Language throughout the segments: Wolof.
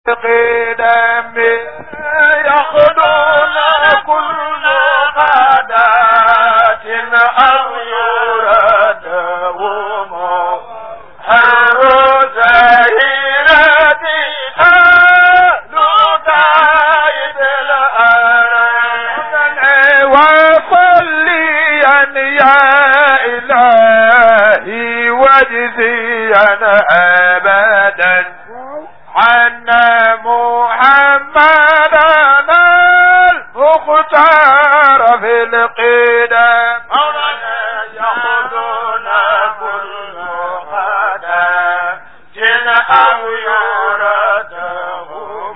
قدم يخدون كل غداة أو يردهم هر زهيرة أهل دايد الأرض وصليا يا إلهي واجزيا أبدا عن محمدنا المختار في القدم مولانا يأخذون كل غدا جن أو يردهم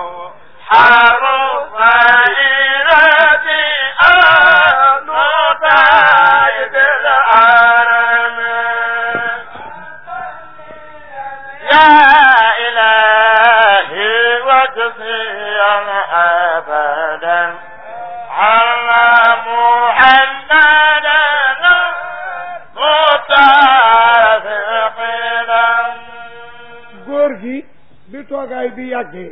حرم غيرتي أهل طيب الأرم يا إلهي واجزيا أبدا على محمدنا متفقنا góor gi bi toogaay bi yàggee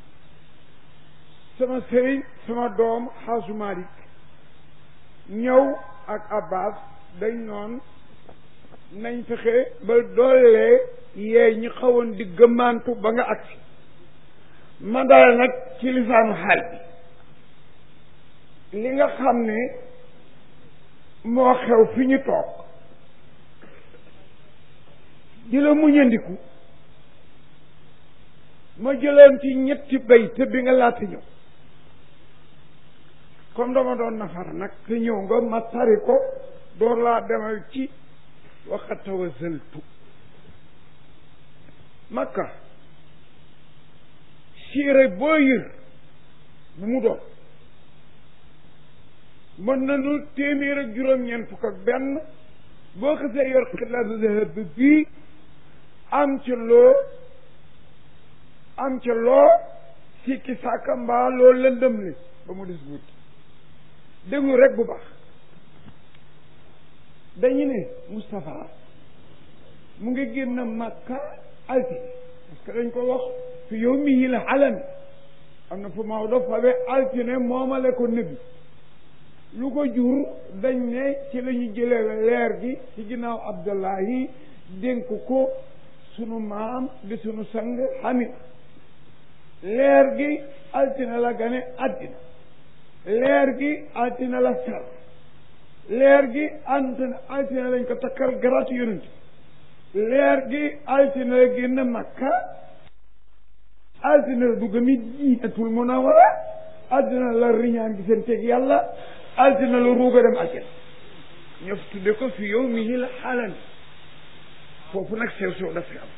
sama sëriñ sama doom xaasu Malik ñëw ak Abbas dañ noon nañ fexe ba doolee yee ñi xawoon di gëmmantu ba nga agsi ma dal nag ci lisaanu xaal bi li nga xam ne moo xew fi ñu toog di la muñandiku ma jëleen ci ñetti bay te bi nga laata ñëw comme dama doon nafar nag te ñëw nga ma tari ko door laa demal ci waxatawa sëltu makka siire boo yër bu mu doon mën nañu téeméer ak juróom-ñeent fukk ak benn boo xasee yor xilaatu zahab bii am ci loo am ca loo sikki sàkka mbaa loo lëndëm li ba mu des guut déglu rek bu baax dañu ne Moustapha mu ngi génn Makka altine parce que dañ ko wax fi yow mihi la alami am na fu Maodo fabe altine moomale ko nëbbi lu ko jur dañ ne ci la ñu jëlee leer gi ci ginnaaw Abdullahi dénk ko sunu maam di sunu sang Hamid leer gi altine la gane àddina leer gi altine la ser leer gi altine altine lañ ko takkal garaatu yonent leer gi altine la génn makka altine la dugg Madinatul Munawwara altine la riñaan gi seen teg yàlla altine la ruuga dem àjjana ñoo fi tudde ko fi yow mi la xaalani foofu nag sew sew daf fi am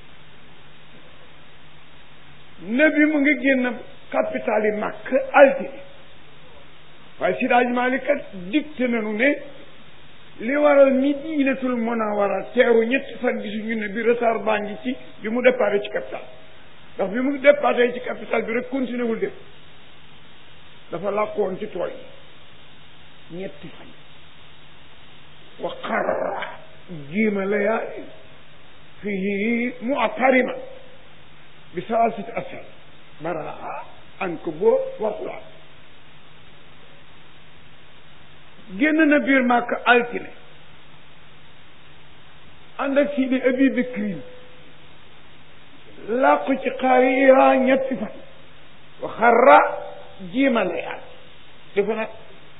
nabi mu ngi génn capital yi màkk altine waaye Sidaaj Maalik kat dicté nañu ne li waral Madinatul Munawwara teeru ñetti fan gisuñu ne bi retard baa ngi ci bi mu départ ci capital ndax bi mu départ ci capital bi rek continué wul def dafa làqoon ci tool yi ñetti fan wa qarra jiima layaali fii mu'tarima bi salaasati ashar baraa ankabut wa quraan génn na biir màkk altine ànd ak Sidi Abi Bakri làqu ci xaari Iran ñetti fan wa xarra jiima layaal dafa nag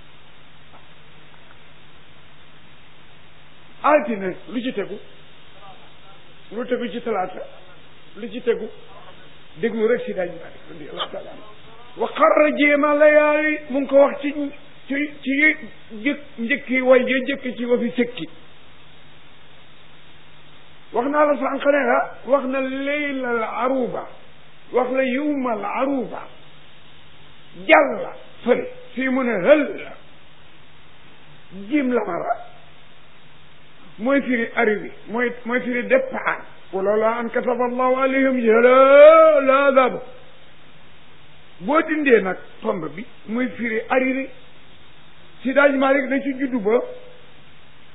altine lu ci tegu lu tegu ci talaata lu ci tegu déglu rek si daji Maalik radiyallahu taala wa xarra jéema layaali mu ngi ko wax ci ci ci jëkk njëkki way ja jëkk ci wa fi sëkki wax naa la sànq ne la wax na leylal aruba wax la yowmal aruba jàlla fële fii mu ne hël la jim la mara mooy firi arrivé mooy mooy firi départ walola an kataba allahu alayhim jala adab boo dindee nag tomb bi muy firi arrivé si daaj Malik na ci juddu ba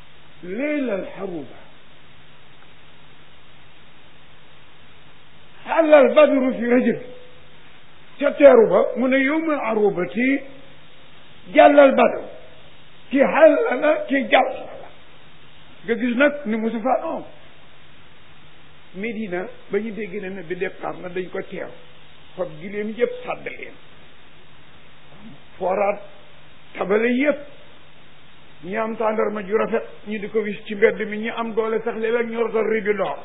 leylal xaruba xalal badru fi rajab ca teeru ba mu ne yow ma arubati jàllal badru ki xalala ki jàll la nga gis nag ni Moustapha non Médina ba ñu dégg ne ne bi départ na dañ ko teew xob gi leen yëpp sàdd leen fooraat tabale yëpp ñi am tàndarma ju rafet ñu di ko wis ci mbedd mi ñi am doole sax léeg-léeg ñu rotal ribi loor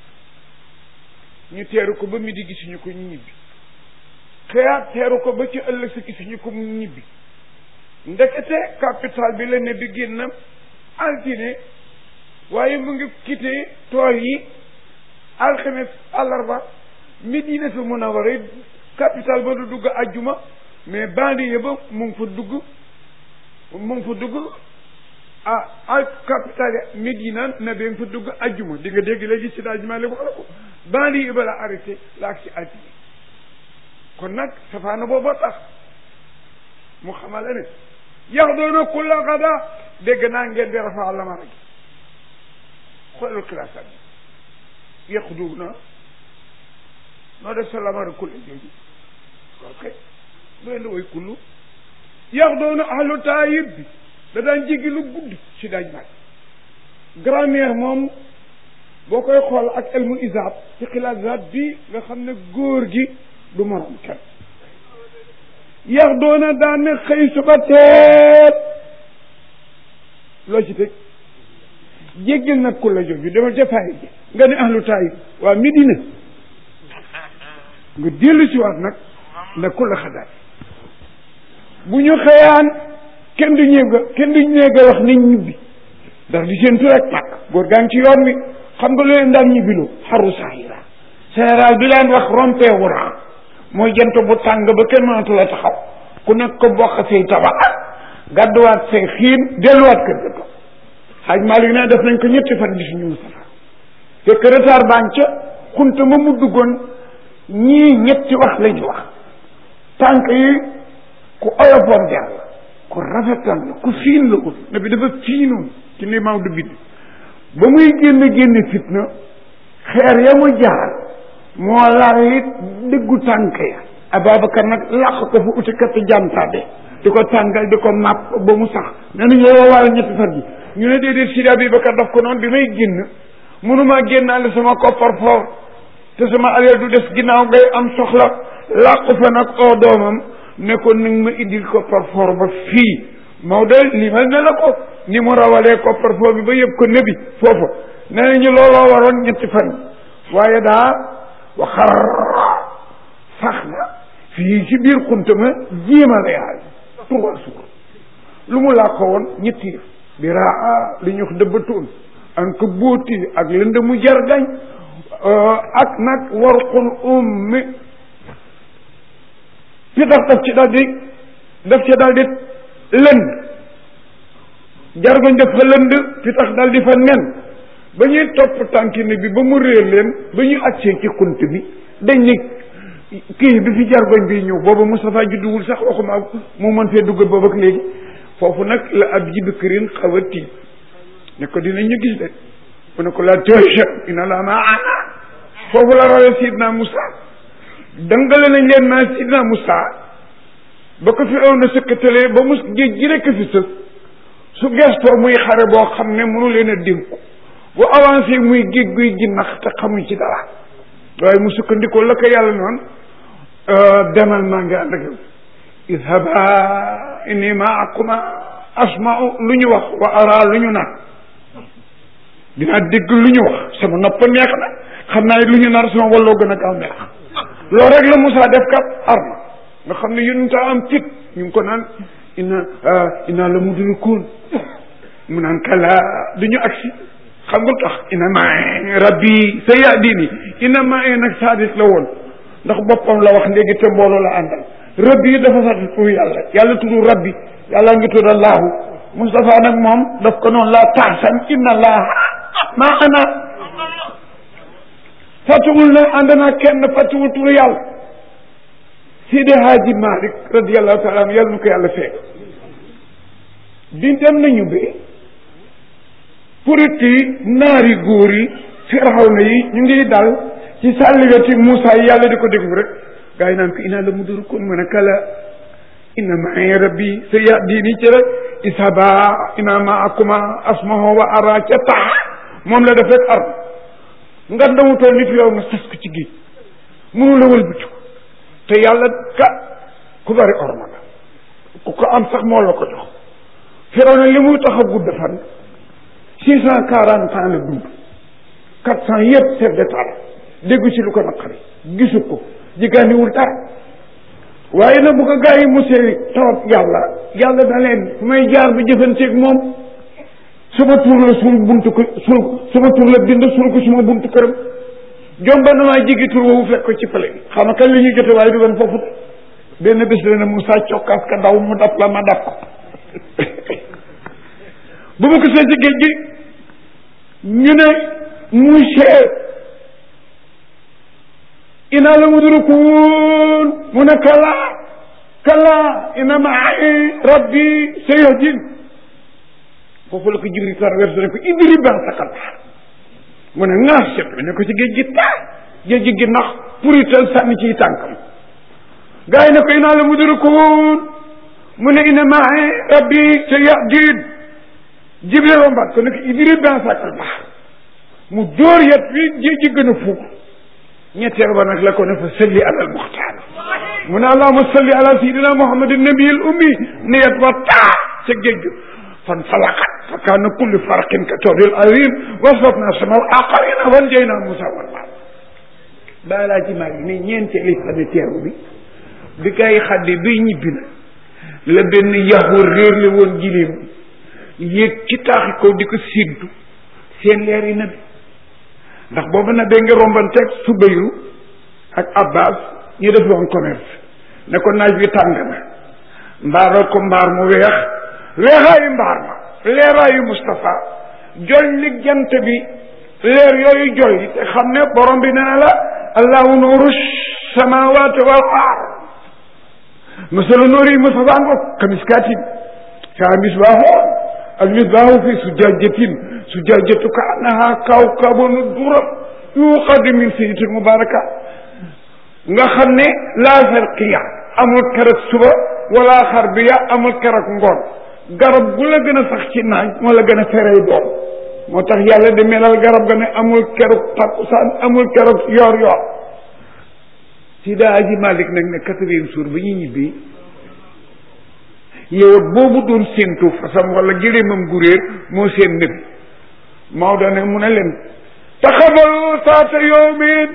ñu teeru ko ba mi di gisuñu ko ñu ñibbi xëyaat teeru ko ba ci ëllëg si gisuñu ko mu ñibbi ndekete capital bi la ne bi génnam altine waaye mu ngi quitté tool yi alxames àllarba Medinatu Munawwara capital ba du dugg ajjuma mais banlieue ba mu ngi fa dugg mu ngi fa dugg ah al capital Medina na bee nga fa dugg ajjuma di nga dégg léegi si daal jumaa ko ko banlieue ba la arrêté la ak si altine kon nag safaana booba tax mu xamale ne yax doona kulla xada dégg naa ngeen di rafa lamara gi xoolal classe bi yàqu dugg na noo def sa lamara kulle jooju ok doy na way kullu yax doona ahlu taayib bi da daan jéggi lu gudd si daaj maaj grammaire moom boo koy xool ak elmu isaab ci xilaasaat bi nga xam ne góor gi du morom kenn yax doona daan ne xëy suba teel loo ci teg jéggil nag ku la jooju demal ca faay ji nga ne ahlu taayib waa Medina nga dellu si waat nag na ku la xadaat bu ñu xëyaan kenn du ñéega kenn du ñéega wax nañ ñibbi ndax di seen tur rek pàkk góor gaa ngi ci yoon wi xam nga lu leen daan ñibbiloo xaru saahira général bi leen wax rompé wuraan mooy jant bu tàng ba kenn mënatu la taxaw ku nekk ko bokk say tabax gàdduwaat say xiin delluwaat kër ga toog xaaj Malick ne def nañ ko ñetti fan gis ñu Moustapha fekk retard baan ca xunta ma mu duggoon ñii ñetti wax la ñu wax tànk yi ku oyofoon der la ku rafetal la ku fiin la ut na bi dafa fiinoon ci ni maaw du bind ba muy génn génn fitna xeer ya mu jaar moo laal it dëggu tànk ya Ababacar nag làq ko fu uti kat jàntaabe di ko tàngal di ko màpp ba mu sax nee nañu yow wàll ñetti fan ji ñu ne déedéet Sidi Abubakar daf ko noonu bi may génn mënumaa génnaale sama koppar foofu te sama alal du des ginnaaw ngay am soxla làqu fa nag oo doomam ne ko nag ma indil koppar foor ba fii Maodo limal ne la ko ni mu rawalee koppar foor bi ba yëpp ko nebi foofa nee nañu looloo waroon ñetti fan waaye daa waxar sax na fii ci biir xunta ma jiima la yaay trois jours lu mu làqo woon ñetti yëf bi raa li ñu wax dëbbatoon an ko bóoti ak lënd mu jargañ ak nag warqul ummi fi tax daf ci daal di daf ci daal di lënd jargoñ def fa lënd fi tax daal di fa nen ba ñuy topp tànkine bi ba mu réer leen ba ñu accee ci xunt bi dañ ni kii bi fi jargoñ bi ñëw booba Moustapha judduwul sax waxuma mu mën fee dugg boobu ak léegi foofu nag la ab ji bikirin xaw a tiit ne ko dinañu gis de mu ne ko la toja ina la maana foofu la rawee sidna Moussa dangale nañ leen naa sidna Moussa ba ko fi aw na sëkkatalee ba mus géej gi rekk fi sës su gestoo muy xare boo xam ne mënu leen a dénku bu avancé muy géej guy gi nax te xamuñ ci dara waaye mu sukkandikoo la ko yàlla noonu demal maa ngi ànd ak yow idhaba inni maakuma asma'u lu ñu wax wa ara lu ñu naan dinaa dégg lu ñu wax sama nopp neex na xam naa lu ñu nar sama walloo gën a gaaw neex loolu rek la Moussa def kat arma nga xam ne yéen ta am fit ñu ngi ko naan inna inna la mudrikuun mu naan kala du ñu agsi xam nga tax ina ma rabbi sa yahdini ina ma nag sadis la woon ndax boppam la wax léegi te mbooloo la àndal rabbi dafa sax tudd yàlla yàlla tudd rabbi yàlla ngi tudd allahu Moustapha nag moom daf ko noonu laa taasan inna allah maa ana fàttuwul ne ànd naa kenn fàttuwul turu yàlla Sidi Haaji Malik radiallahu taala anu yàlla nu ko yàlla fekk di dem nañu bi purit yi naari góor yi firawna yi ñu ngi dal ci sàlligati Moussa yi yàlla di ko déglu rek gaa yi naan ko inaa la mudrakun mu ne kala inna ma'i rabbi sa yahdini ci rek isaba ina ma'akuma asmahu wa ara ca tax moom la def rek ar nga ndamu tool nit yow nga sas ko ci géej mënu la wëlbati ko te yàlla ka ku bari orma la ku ko am sax moo la ko jox Firawna li muy tax a gudd fan six cent quarante ans la dund quatre cent yëpp chef d'état la déggu ci lu ko naqari gisu ko jigéeniwul dara waaye nag bu ko gaa yi musee tawat yàlla yàlla da leen fu may jaar ba jëfanteeg moom suma tur la suul buntu ko suul suma tur la bind suul ko suma buntu këram jomba na maa jigi tur woowu fekk ko ci pale xam nga kañ la ñuy jote waaye du doon foofu benn bés la ne Moussa cokkaas ka daw mu daf la ma daf ko bu ma ko see ci géej gi ñu ne monsieur ina la mudrikuun mu ne kala kala ina maai rabbi sayahdin foofu la ko jibril traversé ne ko idrib ba'sakal bahr mu ne ŋaas set ne ko ci géej gi taa géej gi gi nax purital sànni ciy tànkam gars yi ne ko ina la mudrikuun mu ne ina maai rabbi sayahdin jibril rombaat ko ne ko idrib ba'sakal bahr mu jóor yet wi géej gi gën a fuuk ñetteel ba nag la ko ne fa salli ala al muxtaar mu ne allahuma salli ala sayidina muhammadin nabiyil ummi ne yet wa taa ca géej gi fan falaqat fa kaana kulli farqin ka tawdil azim wasfafna samal aqarina wan jayna musa wal maal bàyyi laa ci maa ngi ne ñeenteeli fane teeru bi bi kay xaddi bi ñibbi na la benn yaxur réer le woon giléem yéeg ci taaxi kaw di ko séentu seen leer yi na bi ndax boobu nag da nga rombanteeg Subayru ak Abbas ñu def woon commerce ne ko naaj bi tàng na mbaaral ko mbaar mu weex weexaayu mbaar ma leeraayu Moustapha jolli jant bi leer yooyu jolli te xam ne borom bi nee na la allahu nuuru samawati wal ard masalu nuuri Moustapha ngo kamiskaatin kaa misbaahu al misbaahu fi sujaajatin sujajatu ka annaha kawkabun dura yuqadu min sayyidatin mubaraka nga xam ne laa farqiya amul keroog suba wala xarbiya amul keroog ngoon garab gu la gën a sax ci naaj moo la gën a ferey doom moo tax yàlla di melal garab ga ne amul keroog takkusaan amul keroog yor yor Sida Aji Malik nag ne quatrième jour ba ñu ñibbi yow boobu doon séentu fasam wala gëléemam gu réer moo seen nëbi Maodo ne mu ne leen taxabalu saata yawmin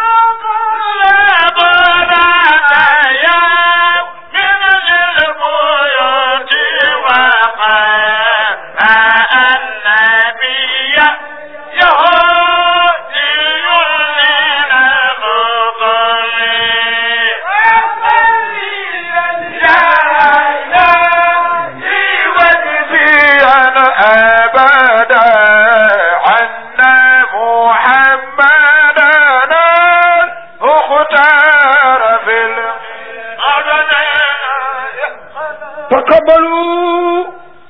taqabalu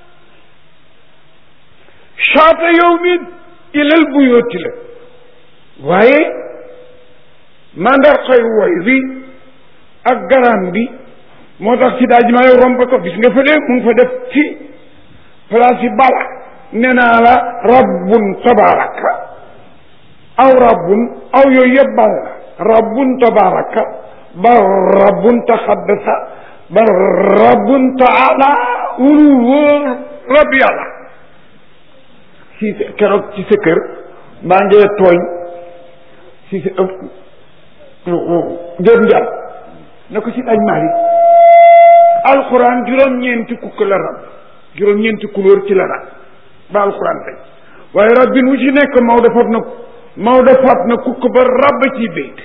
shaata yawmin ilal buyooti la waaye mandarxoy woy bi ak garam bi moo tax si daaj maa romb ko gis nga fa de mu ngi fa def ci place yi bala nee naa la rabbun tabaraka aw rabbun aw yooyu yëpp bal la rabbun tabaraka ba rabbun taxaddasa ba rabbun taala ulu wóor rab yàlla si keroog ci sa kër maa ngi tooñ si sa jër njal na ko si dañ maari alxuraan juróom-ñeenti kukk la rab juróom-ñeenti couleur ci la rab ba alxuraan tey waaye rab bi mu ci nekk Maodo fab na Maodo fab na kukk ba rab ci béyt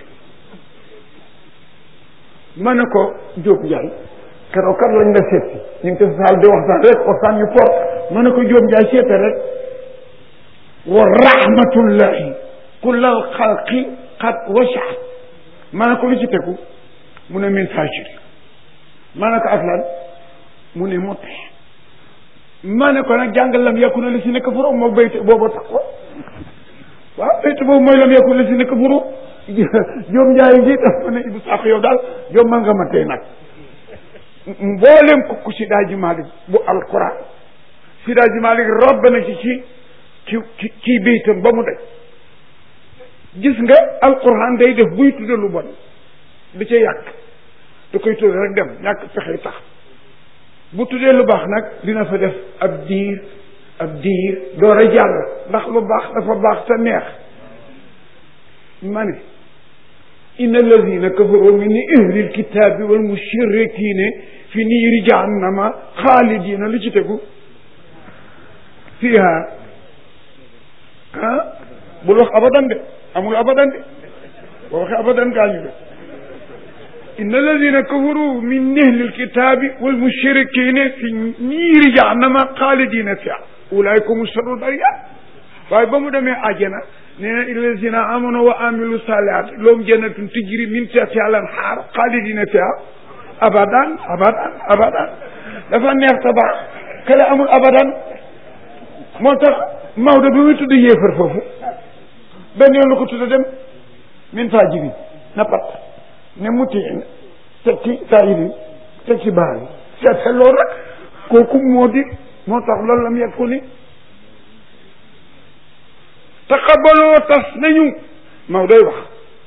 ma ne ko Diop Ndiaye keroog kat lañ la seet si ñu ngi ko saal di waxtaan rek waxtaan ñu fort ma ne ko Diop Ndiaye seete rek wa rahmatullahi kullal xalqi qad wasaat ma ne ko lu ci tegu mu ne min fajiri ma ne ko ak lan mu ne mu tee ma ne ko nag jàngal lam yakku na li si nekk furu moo bayt boobu tax ko waaw bayt boobu mooy lam yakku na li si nekk furu Jóom Njaay ngi daf ma ne Ibou Sakho yow daal jommal nga ma tey nag mboolem ko ku Sidaaji Malik bu alquran Sidaaji Malik robb na ci ci ci ci ci biitam ba mu daj gis nga alquran day def buy tudde lu bon di ca yàq da koy tudde rek dem ñàkk pexe tax bu tuddee lu baax nag dina fa def ab diir ab diir door a jàll ndax lu baax dafa baax te neex ma ne inna alladina kafaru min ahli alkitabi wal mushrikina fi niiri jahannama xaalidina lu ci tegu fiha ah bul wax abadan de amul abadan de boo waxee abadan gaañu de inna alladina kafaru min ahli alkitabi wal mushrikina fi niiri jahannama xaalidina fiha ulaika hum sharrul bariya waaye ba mu demee àjjana nee na illazina amanu wa amilu salihat loom jannatun tijri min tahtiha al-anhar xaalidina fiha abadan abadan abadan dafa neex ta baax kale amul abadan moo tax Maodo bi muy tudd yéefar foofu benn yoon la ko tudd dem min fajiri na pat ne mutiin teg ci saayiri teg ci baari seete loolu rek kooku moo di moo tax loolu la mu yegg ko ni taqabaloo tas nañu maw day wax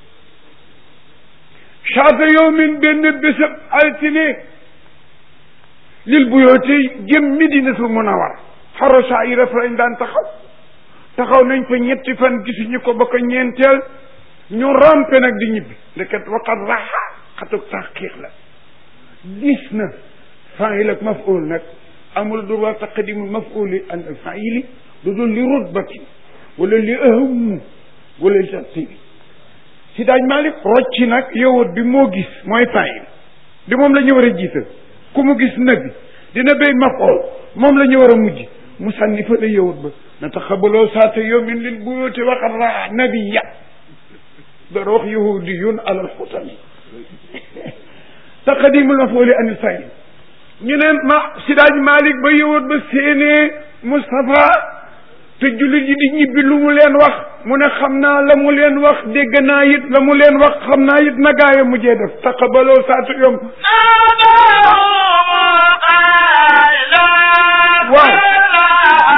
chaata yowmin benn bésab altine lil buyooti jëm Madinatul Munawwara xaro saayira fa lañ daan taxaw taxaw nañ fa ñetti fan gisuñu ko ba ko ñeenteel ñu rampe nag di ñibbi ndeket waqat raxa xatuk taxqiq la gis na fail ak maful nag amul droit taqdimu mafuli an faili lu dul li rutbati wala li ahamu wala li tartibi si daaj Malik rocci nag yowut bi moo gis mooy fail di moom la ñu war a jiital ku mu gis nabi dina béy maful moom la ñu war a mujj mu sànni fa la yowut ba na taxabaloo saata yowmin lil buyuti waqat raa nabiya dara wax yahudiyun alal xutami taqdimul mafuli an fail ñu ne ma sidaaj Malik ba yowut ba séenee Moustapha te jullit yi di ñibbi lu mu leen wax mu ne xam naa la mu leen wax dégg naa it la mu leen wax xam naa it na gaaya mujjee def taqabaloo saatu yom waaw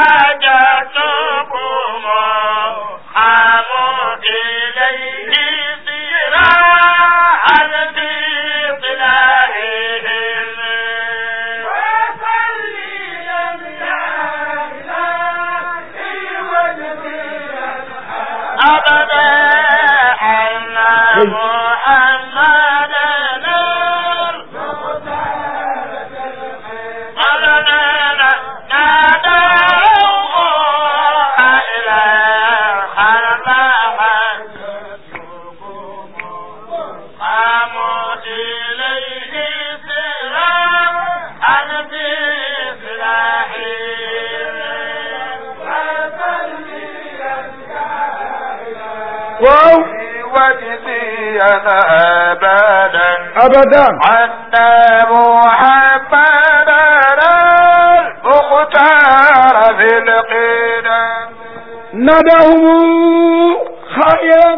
waaw وجزينا أبدا abadan عنا محمدا المختار في القدم ناداهم خائرا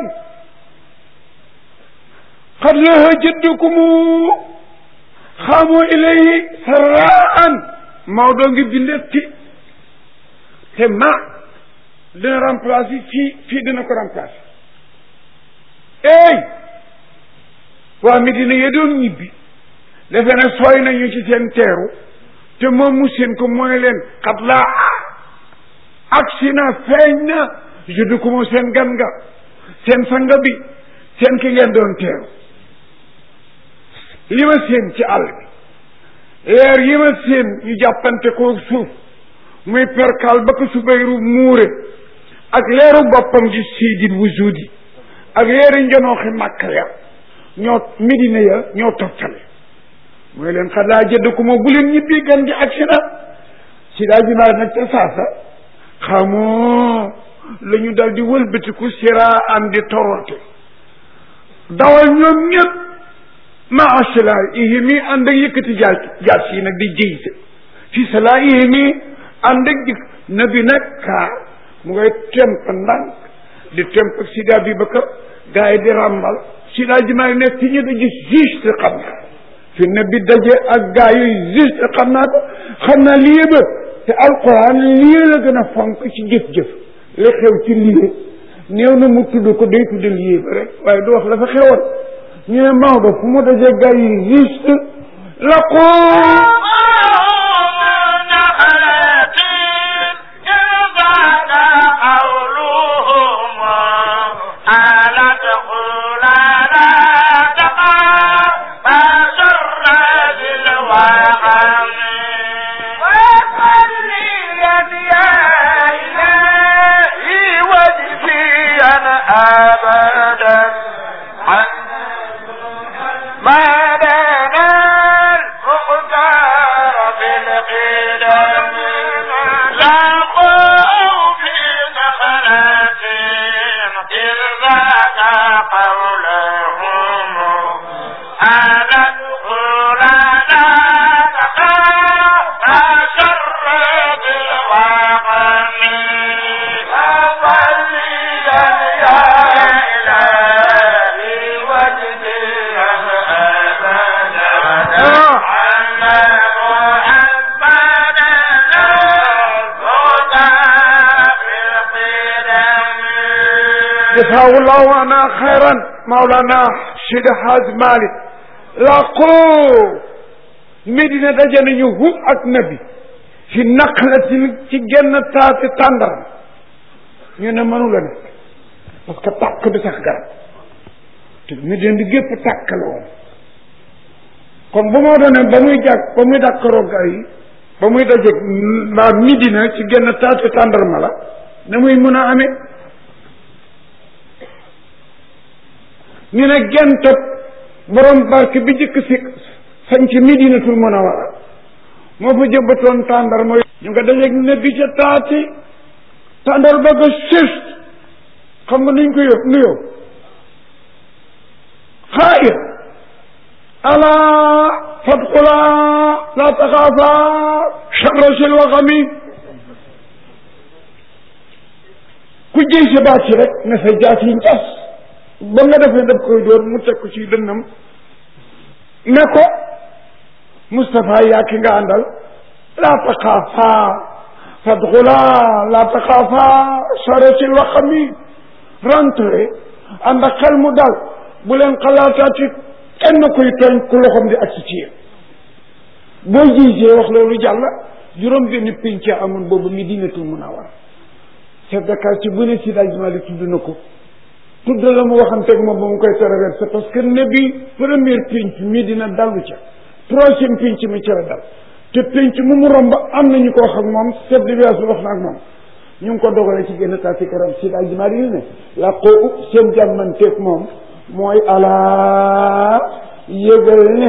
قد له جدكم خاموا إليه سراء Maodo ngi bindetti te ma dina remplacer fii fii dina ko remplacer ey waa Medina ya doon ñibbi defe ne sooy nañu ci seen teeru te moom mu seen ko mooy leen xat laa agsi na feeñ na juddu ko mu seen gan nga seen sanga bi seen ki ngeen doon teeru li ma seen ci àll bi leer yi ma seen ñu jàppante ko suuf muy perkal ba ko subayru muure ak leeru boppam di siidit wujudi ak leeri njonooxi màkka ya ñoo midina ya ñoo toftale mooy leen xalaa jëdd ko moo bu leen ñibbi gan gi ak si na si daa ji maa nag ca saasa xamoo la ñu dal di wëlbatiku siraa am di torote dawal ñoom ñëpp maa silaa ihimi ànd ak yëkkati jaas jaas yi nag di jëyse fi salaa ihimi ànd ak jëkk nabi nag kaa mu ngay temp ndànk di temp ak Sidi Abubakar gars yi di ràmbal si daal ji maa ngi nekk ci ñu daje juste xam naa fi ne bi daje ak gars yooyu juste xam naa ko xam naa lii ba te alquran lii la gën a fonk ci jëf-jëf li xew ci lii néew na mu tudd ko day tudd lii ba rek waaye du wax la fa xewoon ñu ne Maodo fu mu daje gars yi juste la ko جزاه الله عنا خيرا مولانا Sidi Hadj Malick laqoo Medina daje nañu hu ak nabi fi naqlatin ci genn taati tàndaram ñu ne mënu la nekk parce que tàkk bi sax garab te Medina di gépp tàkk la woon kon bu moo doone ba muy jàkk ba muy dàkkaroo gaa yi ba muy dajeeg mbaa Medina ci genn taati tàndarma la na muy mën a amee ñu ne gentat borom barke bi jëkk si sañ ci Medinatul Munawwara moo fa jëbbatoon tàndar mooy ñu nga dajeeg nebbi ca taati tàndar ba ga sëst xam nga nuñ ko yób nuyoo xaayir ala fadxula la taxaafa charra sil waxami ku jëy sa baat ci rek ne sa jaat yi njas ba nga defee daf koy dóor mu teg ko ci dënnam ne ko Moustapha yaa ki nga àndal laa taxaafa fadxula laa taxaafa saratil waxami rentré ànd ak xel mu dal bu leen xalaataati kenn koy tooñ ku loxom di agsi ci yéen boo gisee wax loolu jàll juróom benn pénc amoon boobu Medinatul Munawwara chef de quartier bu ne si daaj Mali tudd na ko tudd la mu waxanteeg moom ba mu koy traversé parce que ne bi première pénc Medina dallu ca troisième pénc mi ca la dal te pénc mu mu romb am nañu ko wax ak moom chef de village bi wax na ak moom ñu ngi ko dogalee ci génn taati karam si daaj Mali yi ne la ko seen jàmmanteeg moom mooy alaa yëgal ne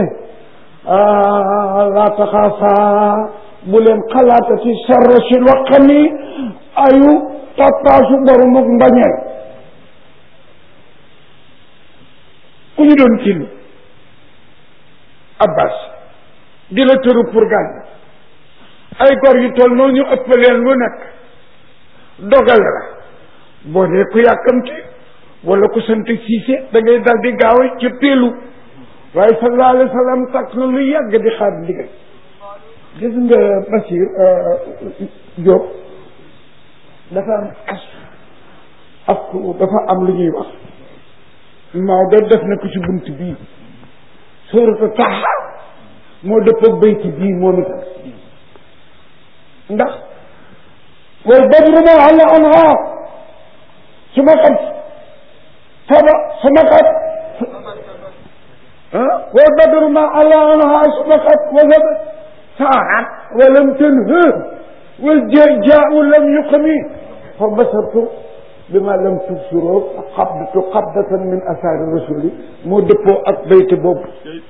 laa taxaafaa bu leen xalaatati sarra si waxami ayu tappaasu borumuk mbañeel ku ñu doon til abbas di la tëru pour gaañ ay gor yu toll noonu ñu ëppaleen lu nekk dogal la boo dee ku yàkkamti wala ku sant siise da ngay dal di gaaw ca péelu waaye sallallahu alayhi wa sallam takk na lu yàgg di xaar ndigal gis nga Bachir Diop dafa am as ak dafa am lu ñuy wax Maodo def na ko ci bunt bii suuratu Taha moo dëppoo bayti bii moom itam ndax wal badru ma ala anha su ma xam faba su ma xam wal badru ma ala anha su ma xam wala ساعة ولم تنهه والجاء لم يقمي فبصرت بما لم تبصروا قبضت قبضة من أثار الرسول مو دبو ak bayt boobu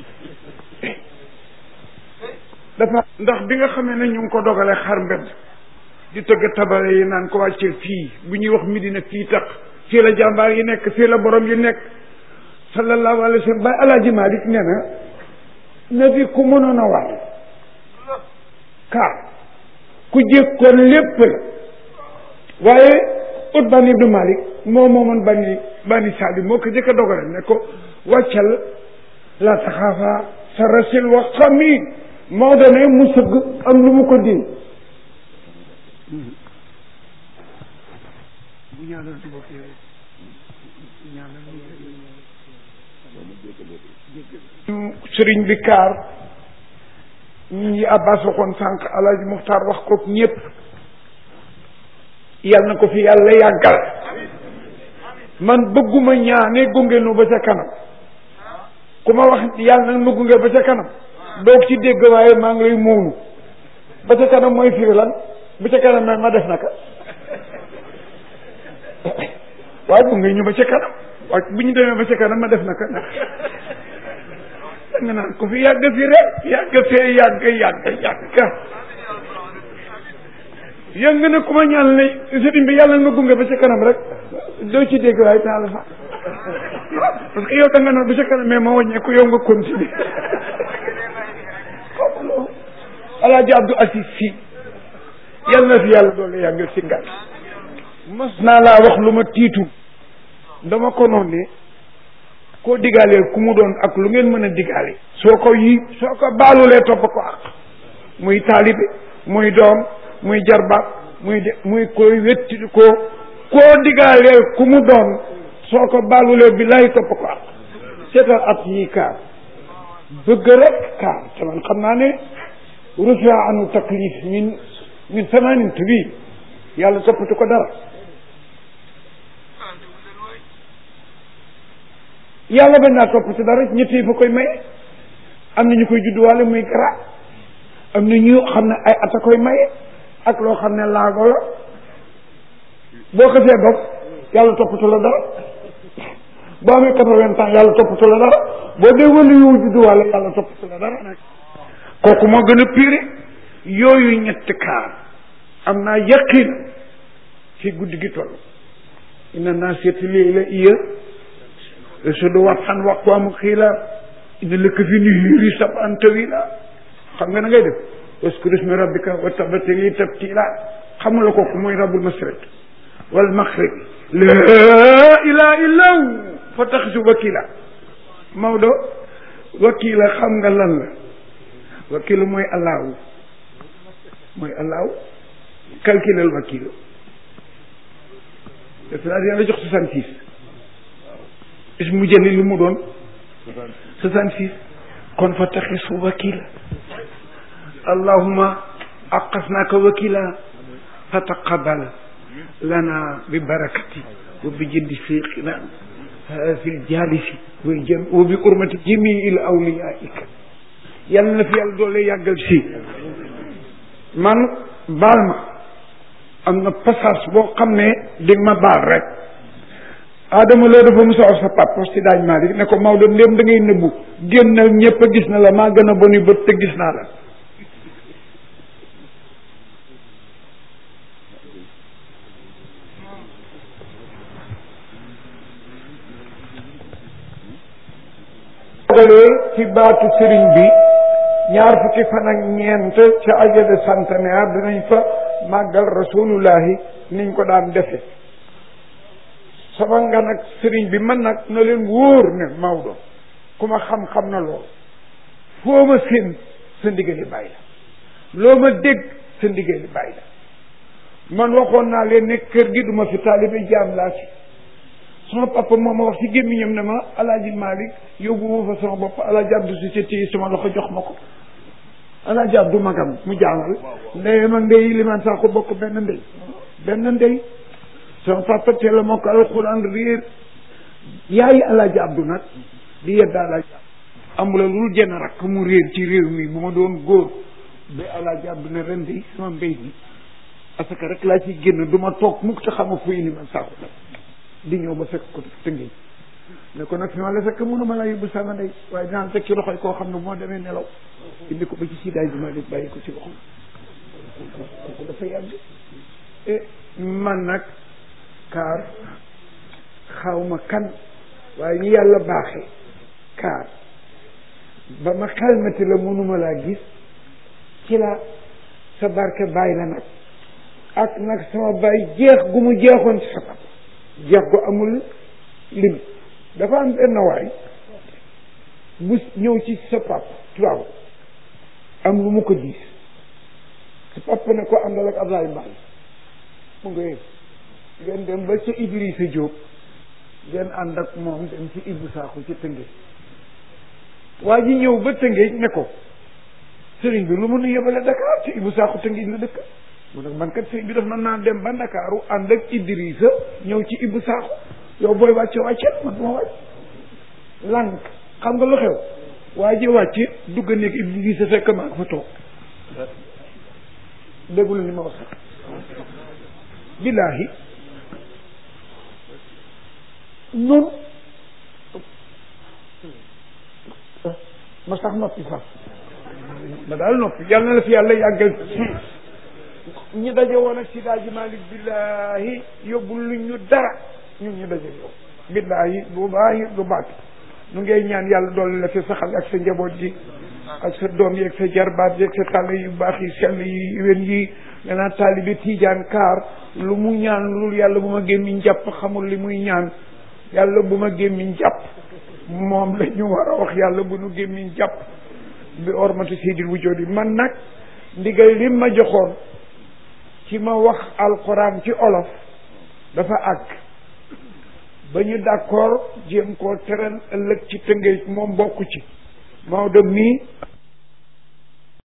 dafa ndax bi nga xamee ne ñu ngi ko dogalee xar mbedd di tëgg tabale yi naan ko wàcceel fii bu ñuy wax Medina fii tax fii la jàmbaar yi nekk fii la borom yi nekk sallallahu alayhi wa sallam bay alaaji Malik nee na nabi ku mënoon a waay car ku jékkoon lépp la waaye ut bani ibnu malik moo moomoon bani bani saali moo ko jëkk a dogale ne ko wàccal la taxaafaa sa rasil wa xami Maodo ne mu sëgg am lu mu ko din sëriñ bi kaar ñi abbas waxoon sànq alaaji muxtaar wax ko ñëpp yal na ko fi yàlla yàggal man bëgguma ñaane gunge nu ba ca kanam ku ma wax yàlla nag nu gunge ba ca kanam doog ci dégg waaye maa ngi lay muunu ba ca kanam mooy firi lan ba ca kanam ma ma def naka waaye gunge ñu ba ca kanam waaye bu ñu demee ba ca kanam ma def naka nag da nga naan ko fi yàgg fi rek yàgg fee yàgg yàgg yàgg yëng na ku ma ñaan ne sëriñ bi yàlla nga gunge ba ca kanam rek doo ci dégg waaye taala fa parce que yow da nga naan ba ca kanam mais ma wàññeeku yow nga continuer xamuloo alaaji Abdou Aziz si yàlla na fi yàlla doole yàggal si ngat mas naa laa wax lu ma tiitu dama ko noon ne koo digaaleel ku mu doon ak lu ngeen mën a digaale soo ko yi soo ko baalulee topp ko ak muy taalibe muy doom muy jarbaat muy de muy koy wetti ko koo digaaleel ku mu doon soo ko baalulee bi lay topp ko ak seetal at yii kaar bëgg rek kaar te man xam naa ne rufia anu taklif min min samanin bi yàlla toppatu ko dara yàlla bañ naa topp ci dara ñett yi fa koy maye am na ñu koy judduwaale muy gara am na ñu xam ne ay at a koy maye ak loo xam ne laago la boo xasee bopp yàlla toppatu la dara boo amee quatre-vingts ans yàlla toppatu la dara boo dee wala yow judduwaale yàlla toppatu la dara nag kooku moo gën a pire yooyu ñetti kaar am naa yaqin fi guddi gi toll ina naa seeti lii la iya sudu waxtaan waxtu amu xiila ina lëkk fi ni hiiri sab an tawila xam nga na ngay def waskur ismi rabbika wa tabatili tabtila xamula kooku mooy rabbul masriq wal maghrib laa ilaha illa hu fa taxisu wakila Maodo wakila xam nga lan la wakila mooy allahu mooy allahu calculel wakilo c'est-à-dire yàlla jox soixante six is mu jëli lu mu doon soixante six kon fa taxisu wakila allahuma aqasnaka wakila fa taqabal lana bi barakati wa bi jëndi fiqina fi ljalisi way jëm wa bi urmati jamii il awliyaika yàlla na fi yàlla doole yàggal si man baal ma am na passage boo xam ne di ma baal rek Adama loo dafa musa wax sa papa si daaj Malick ne ko Maodo ndéem da ngay nëbbu génnal ñëpp a gis na la maa gën a boni bët te gis naa la dogalee ci baatu sëriñ bi ñaar fukki fan ak ñeent ca ajade centenaire dinañ fa màggal rasulullahi niñ ko daan defe sama nga nag sëriñ bi man nag na leen wóor ne Maodo ku ma xam-xam na lool foo ma seen sa ndigali bàyyi la loo ma dégg sa ndigali bàyyi la man waxoon naa leen ne kër gi duma fi taalibe jaam laa fi sama papa moo ma wax ci gémmiñam ne ma alaaji Malick yóbbu ma fa sama bopp alaaji Abdou si ci téye sama loxo jox ma ko alaaji Abdou magam mu jàngal ndeyam ak ndey liman saa ko bokk benn ndey benn ndey sama papa teel a moo ko alxuraan réer yaayi alaaji Abdou nag di yedda alaaji amula lu jenn rakk mu réer ci réew mi bu ma doon góor ba alaaji Abdou ne ren de sama mbéy mi parce que rek laa ciy génn du ma toog mukk te xama fuy liman saa ko di ñëw ba fekk ko tëngeej ne ko nag fi ma la fekk mënuma la yóbbu sama ndey waaye dinaa fekk ci loxoy koo xam ne moo demee nelaw indi ko ba ci siidaay bi ma def bàyyi ko ci loxo kooku dafa yàgg e man nag kaar xawma kan waaye ñu yàlla baaxee kaar ba ma xelmati la mënuma laa gis ci la sa barke bàyyi la nag ak nag sama bàyyi jeex gu mu jeexoon ci sa papa jeex gu amul limite dafa am benn waay bu ñëw ci sa pap tubaab am lu mu ko diis sa papa ne ko àndal ak Ablaye Mbaye mu nga yëg ngeen dem ba ca Idrissa Diop ngeen ànd ak moom dem ci Ibou Sakho ci Tëngéej waa ji ñëw ba Tëngéej ne ko sëriñ bi lu mun a yebale Dakar ci Ibou Sakho Tëngéej la dëkk mu ne man kat sëriñ bi daf na naa dem ba Ndakaaru ànd ak Idrissa ñëw ci Ibou Sakho yow booy wàcce wàcceel man duma wàcc lànk xam nga lu xew waa ji wàcce dugg nekk Idrissa fekk maa ko fa toog déggul li ma wax billaahi nun ma sax noppi sax ma daal noppi yàlla na la fi yàlla yàggal ñi daje woon ak Sidaaji Malik billaahi yóbbul lu ñu dara ñun ñu daje yow billaahi bu baax du baat nu ngay ñaan yàlla doole la fi saxal ak sa njaboot ji ak sa doom yi ak sa jarbaat yi ak sa tàll yu baax yi sell yi wen yi danaa taalibe tiijaan kaar lu mu ñaan lu yàlla bu ma gémmiñ jàpp xamul li muy ñaan yàlla bu ma gémmiñ jàpp moom la ñu war a wax yàlla bu nu gémmiñ jàpp bi ormati seydil wujoodi man nag ndigal li ma joxoon ci ma wax alquran ci olof dafa àgg ba ñu d'accord jéem koo teral ëllëg ci tëngéej moom bokku ci Maodo mii